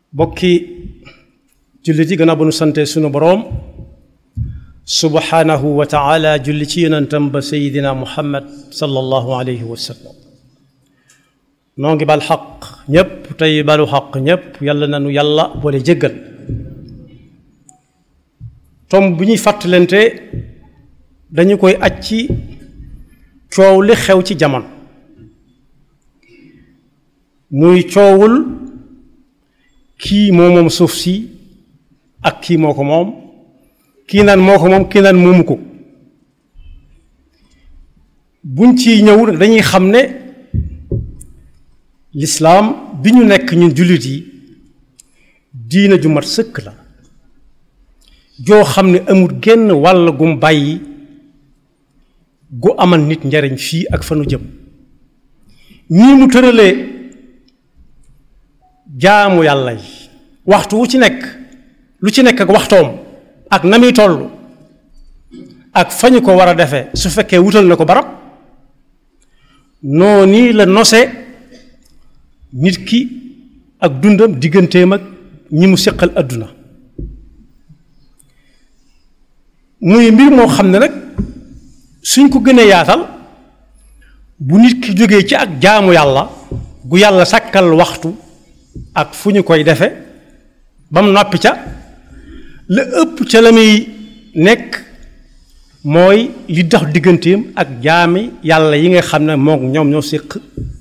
bokki jullit yi gannaaw ba nu sante sunu boroom subhanahu wa taala julli ci yonentam ba sayidina muhammad sallallahu alayhi wa sallam noo ngi bal xaq ñépp tey balu xaq ñépp yàlla nanu yàlla boole jéggal tom bu ñuy fàttalante dañu koy aj ci coow li xew ci jamono muy coowul kii moo moom suuf si ak kii moo ko moom kii naan moo ko moom kii naan moomu ko buñ ci ñëw dañuy xam ne lislaam bi ñu nekk ñun jullit yi diina ju mat sëkk la joo xam ne amul genn wàll gum bàyyi gu amal nit njariñ fii ak fa nu jëm ñii mu tëralee jaamu yàlla yi waxtu wu ci nekk lu ci nekk ak waxtoom ak na muy toll ak fa ñu ko war a defee su fekkee wutal na ko barab noo nii la nose nit ki ak dundam digganteem ak ñi mu séqal àdduna muy mbir moo xam ne nag suñ ko gënee yaatal bu nit ki jógee ci ak jaamu yàlla gu yàlla sàkkal waxtu ak fu ñu koy defe ba mu noppi ca la ëpp ca la muy nekk mooy li dox digganteem ak jaami yàlla yi nga xam ne moom ñoom ñoo séq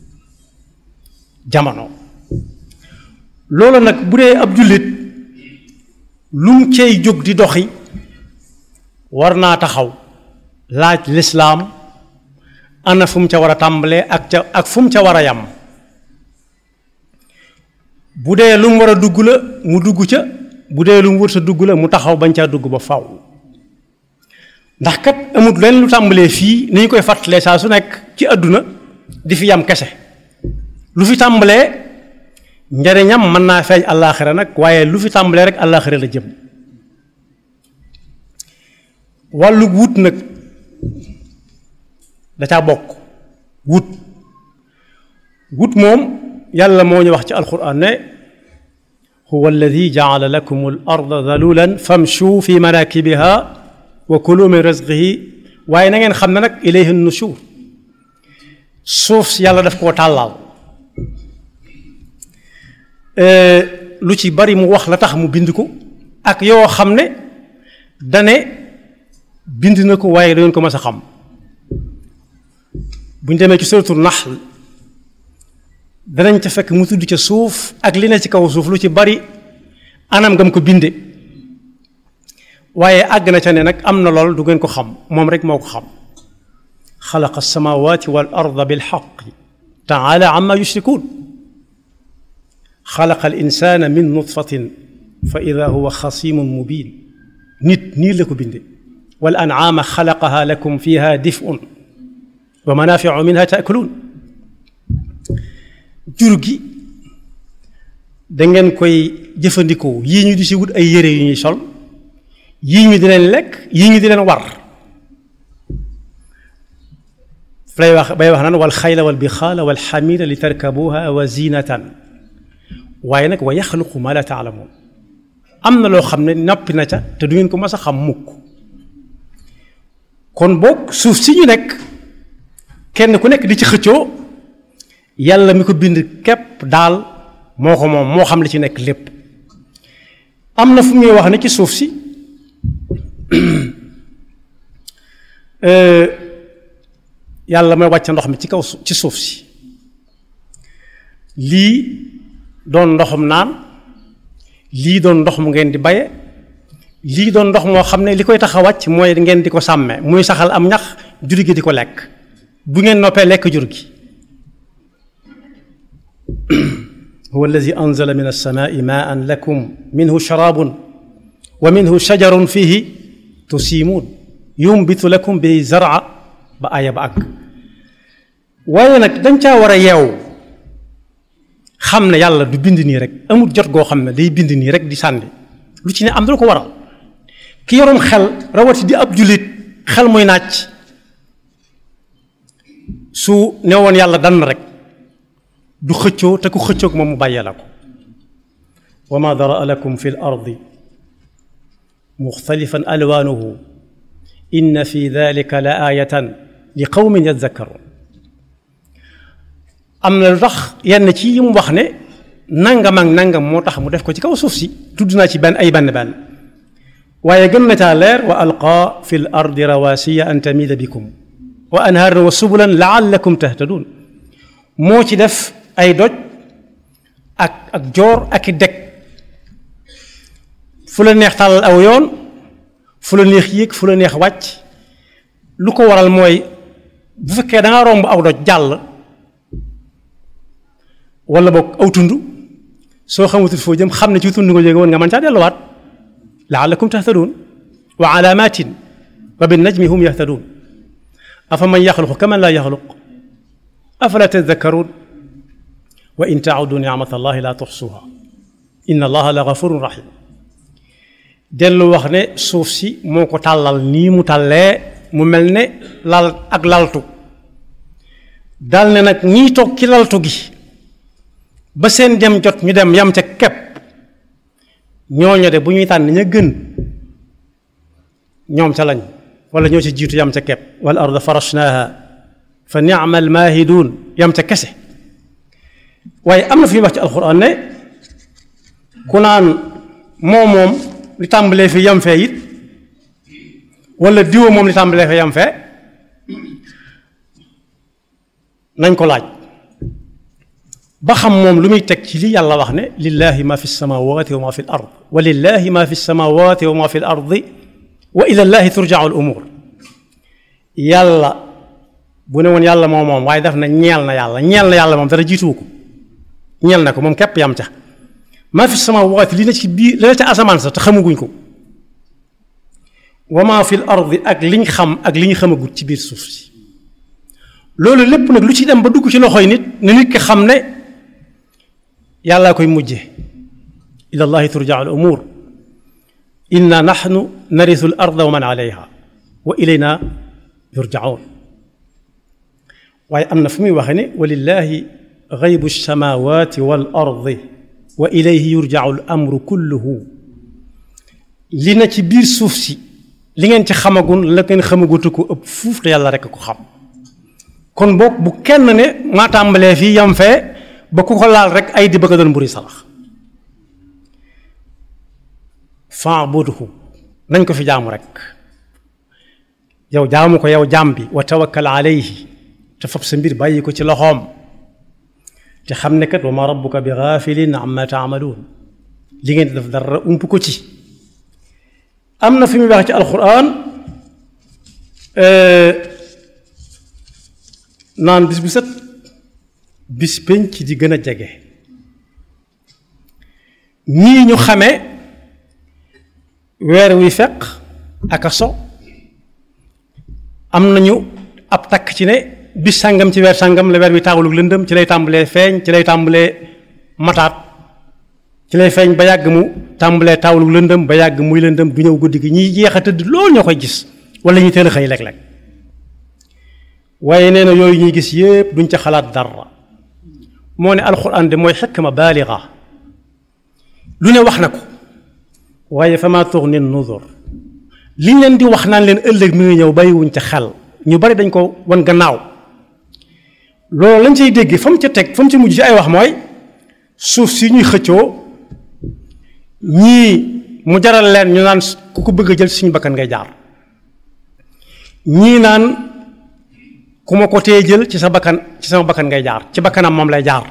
jamono loolu nag bu dee ab jullit lu mu cay jóg di doxi war naa taxaw laaj lislaam ana fu mu ca war a tàmbalee ak ca ak fu mu ca war a yam bu dee lu mu war a dugg la mu dugg ca bu dee lu mu wër sa dugg la mu taxaw bañ caa dugg ba faw ndax kat amut leen lu tàmbalee fii ni ñu koy fàttalee saa su nekk ci àdduna di fi yam kese lu fi tàmbalee njariñam mën naa feeñ àllaaxira nag waaye lu fi tàmbalee rek àllaaxira la jëm wàllu wut nag da caa bokk wut wut moom yàlla moo ñu wax ci alquran ne huwa alladi jaala lakum al arda dalulan famshu fi manakibiha wa kulu min rizqihi waaye na ngeen xam ne nag ilayhi nushur suuf si yàlla daf koo tàllaal lu ci bari mu wax la tax mu bind ko ak yoo xam ne dane bind na ko waaye dangeen ko mas a xam bu ñu demee ci suratul nahl danañ ca fekk mu tudd ca suuf ak li ne ci kaw suuf lu ci bari anam ngam ko binde waaye àgg na ca ne nag am na lool du ngeen ko xam moom rek moo ko xam xalaqa alsamawati wal arda bilxaqi taala amma yushrikuun xalaqa al insana min nutfatin fa ida huwa xasimun mubin nit nii la ko binde wal an'aama xalaqaha lakum fiha dif'un wa manaafiu minha taakuluun jur gi dangeen koy jëfandikoo yii ñu di si wut ay yére yu ñuy sol yii ñu di leen lekk yii ñu di leen war lay wax bay wax naan wal xayla wal bixaala wal xamira li tarkabuha wa zinatan waaye nag wa yaxluqu ma la taalamuun am na loo xam ne noppi na ca te du ngeen ko mas a xam mukk kon boog suuf si ñu nekk kenn ku nekk di ci xëccoo yàlla mi ko bind képp daal moo ko moom moo xam li ci nekk lépp am na fu muy wax ne ci suuf si yàlla mooy wàcc ndox mi ci kaw ci suuf si lii doon ndoxum naan lii doon ndox mu ngeen di baye lii doon ndox moo xam ne li koy tax a wàcc mooy ngeen di ko sàmme muy saxal am ñax jur gi di ko lekk bu ngeen noppee lekk jur gi huwa alladi anzala min alsamaai maan lakum minhu sharaabun wa minhu shajarun fihi tusiimuun yumbitu lakum bi zara ba aaya ba àgg waaye nag dañ caa war a yeew xam ne yàlla du bind nii rek amul jot goo xam ne day bind nii rek di sànni lu ci ne am na lu ko waral ki yorum xel rawati di ab jullit xel muy nàcc su ne woon yàlla dann rek du xëccoo te ku xëccoog moom mu bàyyee la ko wa ma daraa lakum fi l ardi muxtalifan alwaanuhu inna fi dalika la aayatan li qawmin yadakkaruun am na lu tax yenn ci yi mu wax ne nangam ak nangam moo tax mu def ko ci kaw suuf si tudd naa ci benn ay benn benn waaye gën na caa leer wa alqaa fi l ardi rawasiya an tamida bikum wa anhaaran wa subulan laallakum tahtadun moo ci def ay doj ak ak joor ak i deg fu la neex tàllal aw yoon fu la neex yéeg fu la neex wàcc lu ko waral mooy bu fekkee da nga romb aw doj jàll wala boog aw tund soo xamatul foo jëm xam ne ci tund nga jóge woon nga mën caa delluwaat laallakum tahtadun wa alaamatin wa bin najmi hum yahtadun afa man yaxluqu kaman laa yaxluq afala tadakkaruun wa in taudu nicmat allahi laa tuxsuha inna allaha la gafurun rahim dellu wax ne suuf si moo ko tàllal nii mu tàllee mu mel ne lal ak laltu dal ne nag ñiy toog ci laltu gi ba seen dem jot ñu dem yam ca kepp ñooñu de bu ñuy tànn ña gën ñoom ca lañ wala ñoo ci jiitu yam ca kepp wal arda farashnaaha fa nicma almaahiduun yam ca kese waaye am na fi wax ci alxuraan ne ku naan moo moom li tàmbalee fi yam fee it wala diwa moom li tàmbalee fi yam fee nañ ko laaj ba xam moom lu muy teg ci li yàlla wax ne lillahi ma fi samawati wa ma fi l ard wa lillahi ma fi samawati wa ma fi l ardi wa ila llahi turjau al umur yàlla bu ne woon yàlla moom moom waaye daf na ñeel na yàlla ñeel na yàlla moom dara jiituwu ko ñeel na ko moom képp yam ca maa fi samaawaati li na ci biir li na ca asamaan sa te xamaguñ ko wa maa fi l ardi ak liñ xam ak li ñu xamagut ci biir suuf si loolu lépp nag lu ci dem ba dugg ci loxoy nit ne nit ki xam ne yàllaa koy mujje ila llahi turjaa al umur inna naxnu narisu al arda wa man alayha wa ilayna yurjaun waaye am na fu muy waxe ne walillahi gaybu samawati wal ardi wa ilayhi yurjau al amru kulluhu li na ci biir suuf si li ngeen ci xamagun la ngeen xamagutu ko ëpp fuuf te yàlla rekk ko xam kon boog bu kenn ne maa tàmbalee fii yam fee ba ku ko laal rek ay di bëgg a doon mburi salax fa'budhu nañ ko fi jaamu rek yow jaamu ko yow jaam bi wa tawakkal alayhi te fab sa mbir bàyyi ko ci loxoom te xam ne kat wa ma rabbuka bi gaafilin amma taamaluun li ngeen di def dara ump ko ci am na fi muy wax ci alquran naan bis bu set bis penc di gën a jege ñii ñu xamee weer wi fekk ak a so am nañu ab takk ci ne bis sàngam ci weer sàngam la weer wi taawulug lëndëm ci lay tàmbalee feeñ ci lay tàmbalee mataat ci lay feeñ ba yàgg mu tàmbalee taawulug lëndëm ba yàgg muy lëndëm du ñëw guddi gi ñiy jeex a tëdd loolu ñoo koy gis wala ñu teel a xëy léeg-léeg waaye nee na yooyu ñuy gis yépp duñ ca xalaat dara moo ne alxuraan de mooy xikma baaliga lu ne wax na ko waaye fa maa tuxni nuzur liñ leen di wax naan leen ëllëg mi ngi ñëw bàyyiwuñ ca xel ñu bari dañ ko wan gannaaw loolu lañ cay dégg fa mu ca teg fa mu ca mujj ci ay wax mooy suuf si ñuy xëccoo ñii mu jaral leen ñu naan ku ko bëgg a jël suñu bakkan ngay jaar ñii naan ku ma ko tee jël ci sa bakkan ci sama bakkan ngay jaar ci bakkanam moom lay jaar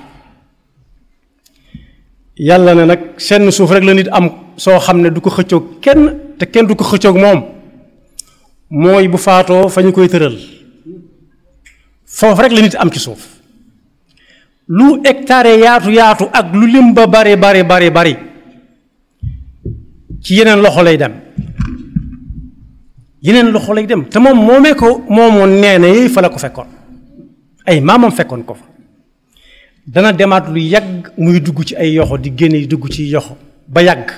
yàlla ne nag seen suuf rek la nit am soo xam ne du ko xëccoog kenn te kenn du ko xëccoog moom mooy bu faatoo fa ñu koy tëral foofu rek la nit am ci suuf lu hectare yaatu yaatu ak lu lim ba bari bari bari bari ci yeneen loxo lay dem yeneen loxo lay dem te moom moomee ko moomoon nee na yooyu fa la ko fekkoon ay maamam fekkoon ko fa dana demaat lu yàgg muy dugg ci ay yoxo di génne yi dugg ci yoxo ba yàgg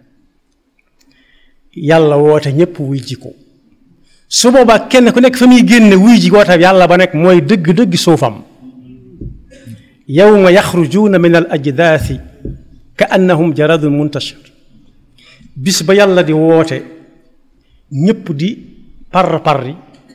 yàlla woote ñépp wuy ji ko su boobaa kenn ku nekk fa muy génne wuy ji woote yàlla ba nekk mooy dëgg-dëgg suufam yawma yaxrujuuna min al ajdaasi ka annahum jaradun muntashir bis ba yàlla di woote ñépp di par parri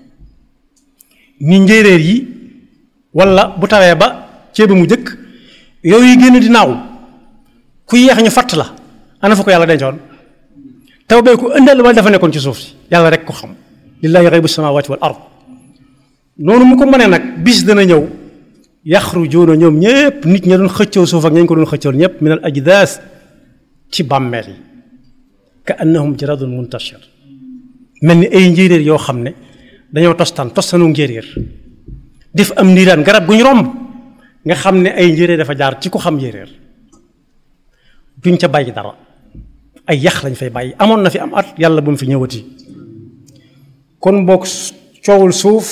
ni njéeréer yi walla bu tawee ba ceeba mu jëkk yooyu yi génn di naaw ku yeex ñu fatt la ana fa ko yàlla dencoon taw bee ko ëndal wala dafa nekkoon ci suuf si yàlla rek ko xam lillahi xaybu samawati wal ard noonu mu ko mënee nag bis dana ñëw yaxrujuuna ñoom ñépp nit ña doon xëccoo suuf ak ñañ ko doon xëccoo ñépp min al ajdaas ci bàmmeel yi ka annahum jaradun muntashir mel ni ay njéeréer yoo xam ne dañoo tostaan tostanu njéeréer def am niiraan garab gu ñu romb nga xam ne ay njéeréer dafa jaar ci ko xam njéeréer duñ ca bàyyi dara ay yax lañ fay bàyyi amoon na fi am at yàlla bu mu fi ñëwati kon boog coowul suuf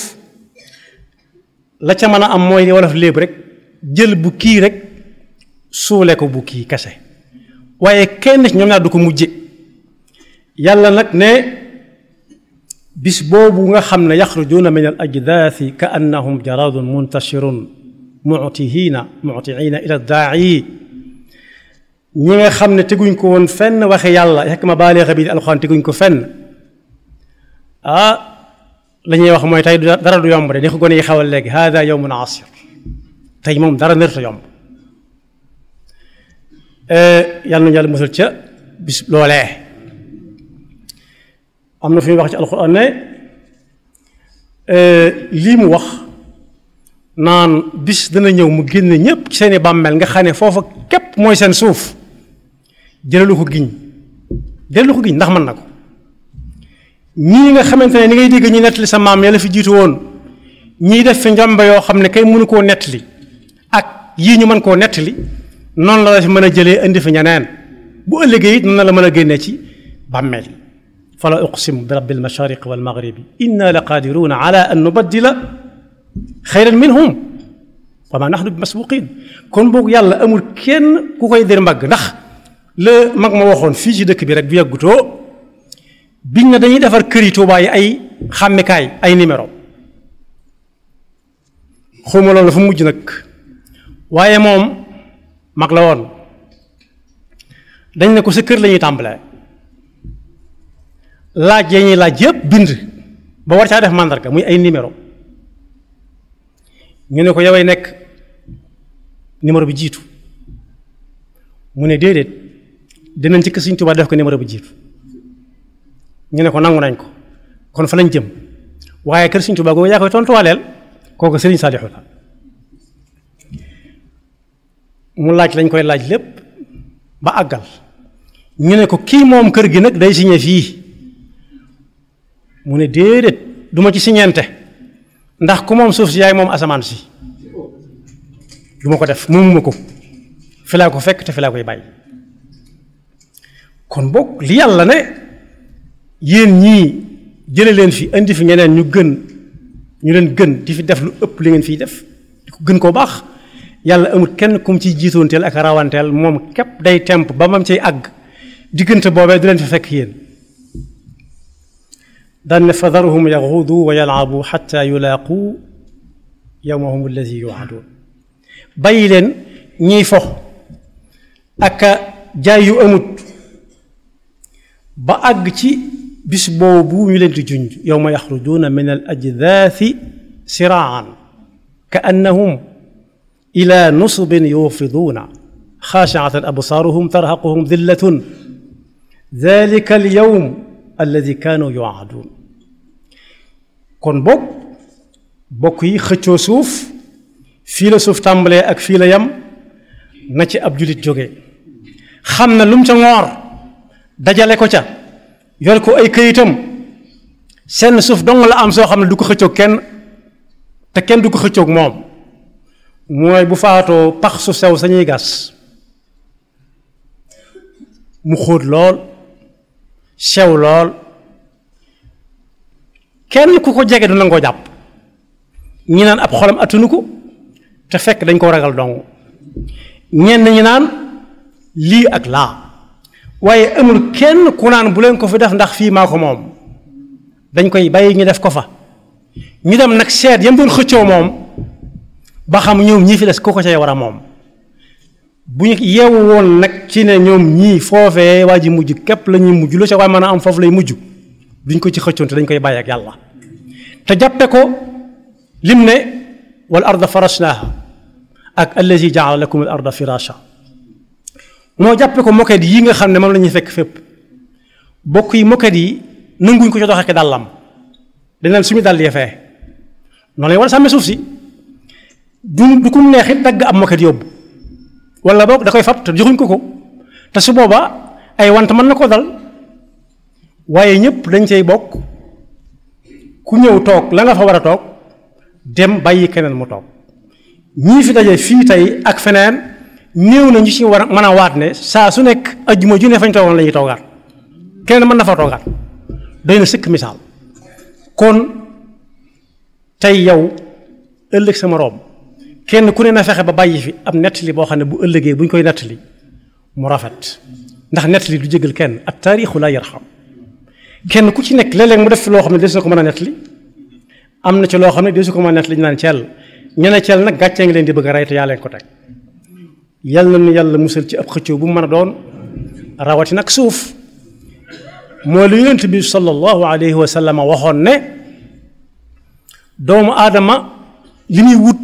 la ca mën a am mooy li wolof léeb rek jël bu kii rek suule ko bu kii kese waaye kenn ci ñoom ñaar du ko mujje yàlla nag ne bis boobu nga xam ne yaxrujuuna min al ajdaasi ka annahum jaradun muntashirun mutihiina mutiina ila daa'i ñi nga xam ne teguñ ko woon fenn waxe yàlla yekk ma baaleexa bi di alxuraan teguñ ko fenn ah la ñuy wax mooy tey dara du yomb de ni ko gone yi xawal léegi hada yowmun asir tey moom dara nërta yomb yàlla nañu yàlla musal ca bis loolee am na fi muy wax ci alxuraan ne lii mu wax naan bis dana ñëw mu génn ñépp ci seeni bàmmeel nga xam ne foofa képp mooy seen suuf jëlalu ko giñ jëlalu ko giñ ndax mën na ko ñii nga xamante ne ni ngay dégg ñi nettali sa maam yàlla fi jiitu woon ñii def fi njombe yoo xam ne kay mënu koo nettali ak yii ñu mën koo nettali noonu la la fi mën a jëlee indi fi ñeneen bu ëllëgee it noonu la mën a génnee ci bàmmeel yi fala uqsimu bi rabbil mashariqi wal maghribi inna la qadiruna ala an nubaddila xayran minhum wa ma nahnu bi masbuqin kon boog yàlla amul kenn ku koy dir mbagg ndax la mag ma waxoon fii ci dëkk bi rek bu yàggutoo biñ na dañuy defar kër yi Tuubaa yi ay xàmmikaay ay numéro xawma loolu dafa mujj nag waaye moom mag la woon dañ ne ko sa kër la ñuy tàmbalee laaj ya ñuy laaj yëpp bind ba war caa def màndarga muy ay numéro ñu ne ko yoway nekk numéro bi jiitu mu ne déedéet dinañ ci kër Sëriñ Tuubaa def ko numéro bi jiitu ñu ne ko nangu nañ ko kon fa lañ jëm waaye kër Sëriñ Tuubaa googu yaa koy tontuwaaleel kooku Sëriñ Saalixu la mu laaj lañ koy laaj lépp ba àggal ñu ne ko kii moom kër gi nag day signé fii mu ne déedéet duma ci siñeente ndax ku moom suuf si yaay moom asamaan si du ma ko def moomuma ko fi laa ko fekk te fi laa koy bàyyi kon boog li yàlla ne yéen ñii jële leen fi indi fi ñeneen ñu gën ñu leen gën di fi def lu ëpp li ngeen fiy def di ko gën koo baax yàlla amul kenn kum ciy jiitoonteel ak rawanteel moom képp day temp ba mam cay àgg diggante boobee du leen fi fekk yéen daan ne fadaruhum yaxuudu wa yalaabu xatta yulaaqu yowmahum alladi yuwaadun bàyyi leen ñiy fox ak jaay yu amut ba àgg ci bis boobu ñu leen di junj yowma yaxrujuuna min al ajdaasi siraan ka annahum ila nusubin yuufiduuna xaashiatan absaaruhum tarhaquhum dillatun dalika al yowm alladi kaanu yuwaaduun kon bokk bokk yi xëccoo suuf fii la suuf tàmbalee ak fii la yam na ci ab julit jóge xam na lu mu ca ngoor dajale ko ca yor ko ay këyitam seen suuf dong la am soo xam ne du ko xëccoog kenn te kenn du ko xëccoog moom mooy bu faatoo pax su sew sañuy gas mu xóot lool sew lool kenn ku ko jege du nangoo jàpp ñi naan ab xolam attunu ko te fekk dañ ko ragal dong ñenn ñi naan lii ak laa waaye amul kenn ku naan bu leen ko fi def ndax fii maa ko moom dañ koy bàyyi ñu def ko fa ñu dem nag seet yam doon xëccoo moom ba xam ñoom ñii fi des ku ko cay war a moom bu ñu yeewu woon nag ci ne ñoom ñii foofee waa ji mujj képp la ñuy mujj lu ca waay mën a am foofu lay mujj duñ ko ci xëccoon te dañ koy bàyyi ak yàlla te jàppe ko lim ne wal arda farashnaaha ak allazi jaala lakum al arda firasha moo jàppe ko moket yi nga xam ne moom la ñuy fekk fépp bokk yi moket yi nanguñ ko ci doxee ki dàllam dañ leen suñu dàll yee fee noonu lañ war a sàmmee suuf si du du kum neexit dagg ab moket yóbbu wala boog da koy fab te joxuñ ko ko te su boobaa ay want mën na ko dal waaye ñëpp dañ cay bokk ku ñëw toog la nga fa war a toog dem bàyyi keneen mu toog ñii fi daje fii tey ak feneen néew na ñu ci war a mën a waat ne saa su nekk ajjuma ju ne fañ toogoon la ñuy toogaat keneen mën na fa toogaat doy na sëkk misaal kon tey yow ëllëg sama room kenn ku ne na fexe ba bàyyi fi ab nettali boo xam ne bu ëllëgee bu ñu koy nettali mu rafet ndax nettali du jégal kenn ak taarixu laa yarxam kenn ku ci nekk léeg-léeg mu def fi loo xam ne desu ko mën a nettali am na ci loo xam ne desu ko mën a nettali ñu naan ceel ñu ne ceel nag gàccee ngi leen di bëgg a rey te yaa leen ko teg yal na nu yàlla musal ci ab xëccoo bu mu mën a doon rawati nag suuf moo lu yonent bi sallallahu alayhi wa sallam waxoon ne doomu aadama li muy wut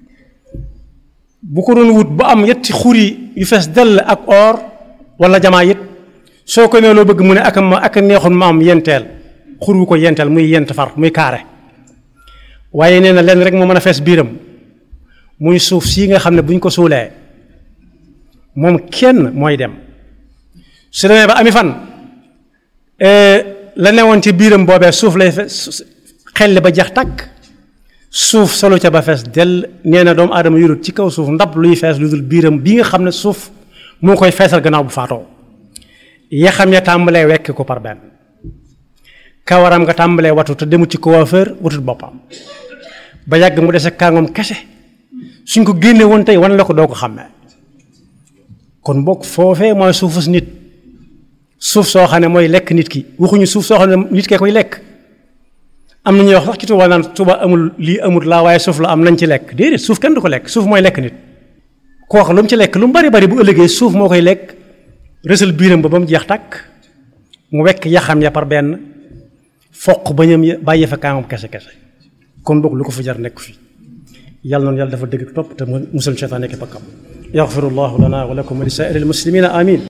bu ko doon wut ba am yetti xuri yu fees dell ak or wala jamaa it soo ko nee loo bëgg mu ne ak ma ak neexoon ma am yenteel xur wu ko yenteel muy yent far muy kaare waaye nee na lenn rek moo mën a fees biiram muy suuf sii nga xam ne bu ñu ko suulee moom kenn mooy dem su demee ba ami fan la newoon ci biiram boobee suuf lay xelli ba jeex tàkk suuf solo ca ba fees dell nee na doomu aadama yurut ci kaw suuf ndab luy fees lu dul biiram bi nga xam ne suuf moo koy feesal gannaaw bu faatoo yaxam ya tàmbalee wekk ko par benn kawaram nga tàmbalee watu te demut ci coiffeur wutut boppam ba yàgg mu dese kàngoom kese suñ ko génne woon tey wan la ko doo ko xàmmee kon bokk foofee mooy suufus nit suuf soo xam ne mooy lekk nit ki waxuñu suuf soo xam ne nit kee koy lekk am na ñuy wax sax ci Tuuba naan Tuuba amul lii amul laa waaye suuf la am nañ ci lekk déedéet suuf kenn du ko lekk suuf mooy lekk nit koo wax lu mu ci lekk lu mu bari bari bu ëllëgee suuf moo koy lekk rësal biiram ba ba mu jeex tàkk mu wekk yaxam ya par benn foq bañam ya bàyyi fa kaamam kese kese kon boog lu ko fi jar nekk fi yàlla noonu yàlla dafa dëgg topp te musal seytaan nekk bakkam yaxfirullahu lana wa lakum wa li saa'iril muslimina amin